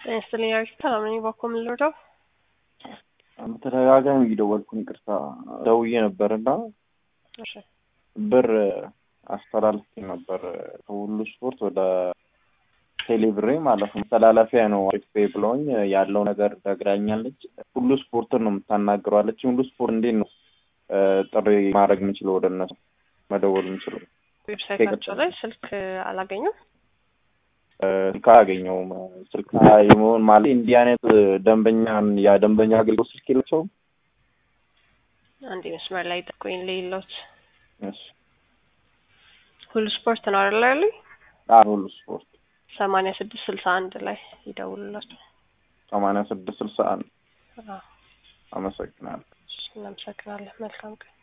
ጤና ይስጥልኝ አሪፍ ሰላም ነኝ። ባኮ ምን ልርዳው? በተደጋጋሚ እየደወልኩኝ ይቅርታ ደውዬ ነበር እና እሺ ብር አስተላልፌ ነበር ከሁሉ ስፖርት ወደ ቴሌብሬ ማለት ነው። መተላለፊያ ነው አሪፍ ብለውኝ ያለው ነገር ነግራኛለች። ሁሉ ስፖርትን ነው የምታናግረዋለች። ሁሉ ስፖርት እንዴት ነው ጥሪ ማድረግ የምችለው ወደ እነሱ መደወል የምችለው? ዌብሳይታቸው ላይ ስልክ አላገኙም። ስልክ አያገኘውም። ስልክ የመሆን ማለት እንዲህ አይነት ደንበኛን የደንበኛ አገልግሎት ስልክ የላቸውም። አንድ መስመር ላይ ጠቆኝ ሌሎት እሺ ሁሉ ስፖርት ነው አይደል ያሉኝ? አዎ፣ ሁሉ ስፖርት ሰማንያ ስድስት ስልሳ አንድ ላይ ይደውሉላቸው። ሰማንያ ስድስት ስልሳ አንድ አዎ፣ አመሰግናለሁ። እናመሰግናለን። መልካም ቀን